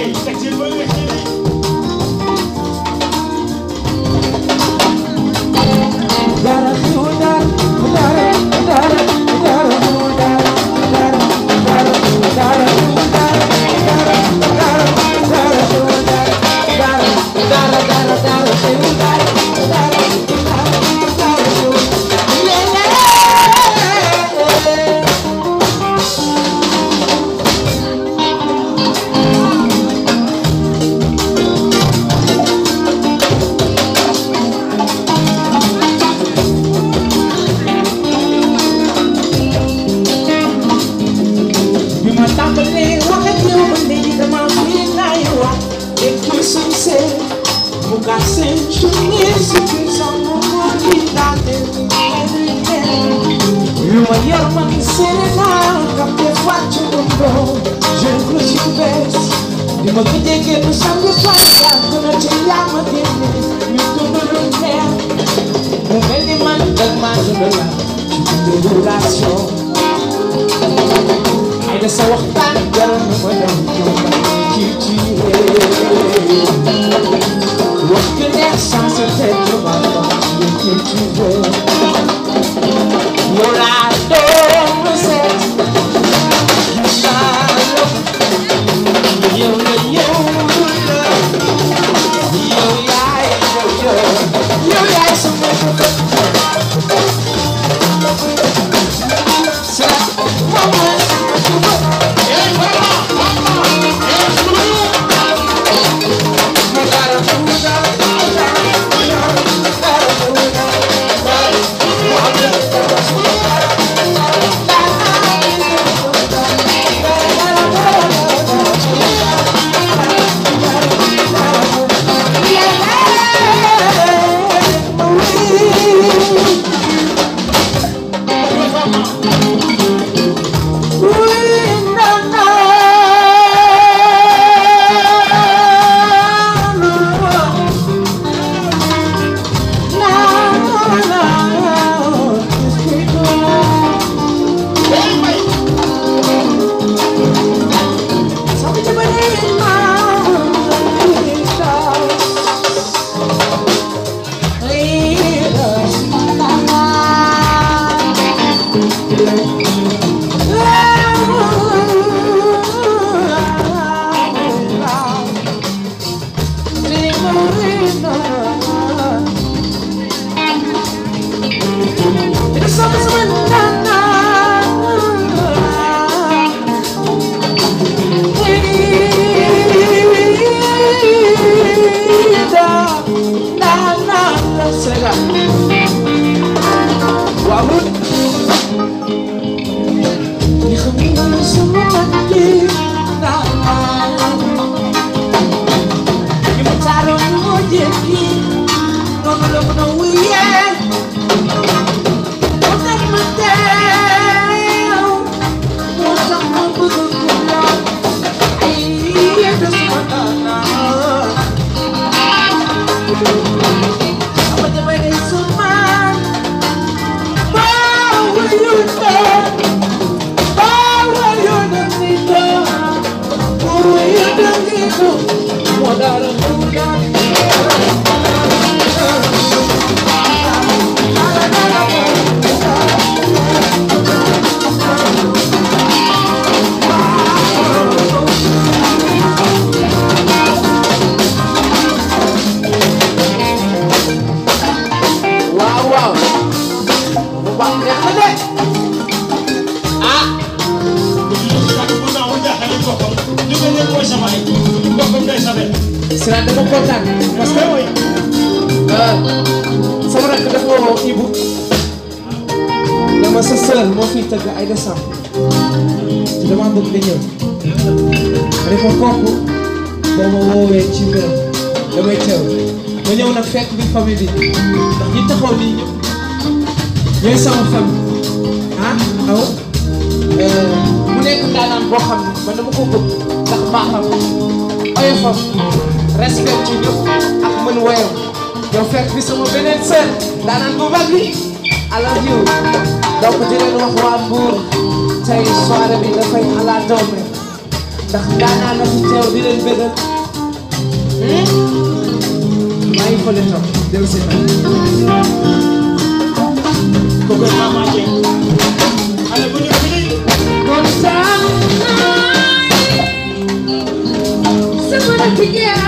bi ma tàmbalee wax ak yow ba léegi dama fi naay wax et puis suñ see mu gaa seen suñu suñu sama moo di daate yu ma yor ma ni Sénégal kam te wàcc ko je le suis bees di ma gëjee génn samedi fan yàgg na ci yaa ma génne ñu dund lu neex mu mel ni man dag maa dund la ci dund relation ay da sa waxtaan jaral na ma dem ci ci wax que neex sans sa tête ma ci ci yow laa doon seet yow la yow la yow yaay yow yow yaay sama waaw waaw bu baax neex na de ah Sira dama kontaan parce que sama rakk dafa woo Ibu dama sa sœur moo fi tëgg ay décembre te dama bëgg nga ñëw ma ne ko kooku boo ma woowee ci mbiram damay teew ma ñëw nag fekk bi famille bi ndax ñi taxaw nii ñëpp ñooy sama famille ah aw mu nekk ndaanaan boo xam ne man dama ko bëgg ndax baaxam oyofam respect ci ñëpp ak mën woyam yow fekk bi sama beneen sœur ndaanaan bu mag bi I love you donc di leen wax waa Mbour tey soirée bi dafay ala doome ndax daanaa na fi teew di leen bëggal maa ngi fële toog dem si tam kooku Mama Dieng xale bu ñu fi kontaan naa sama rakk yaa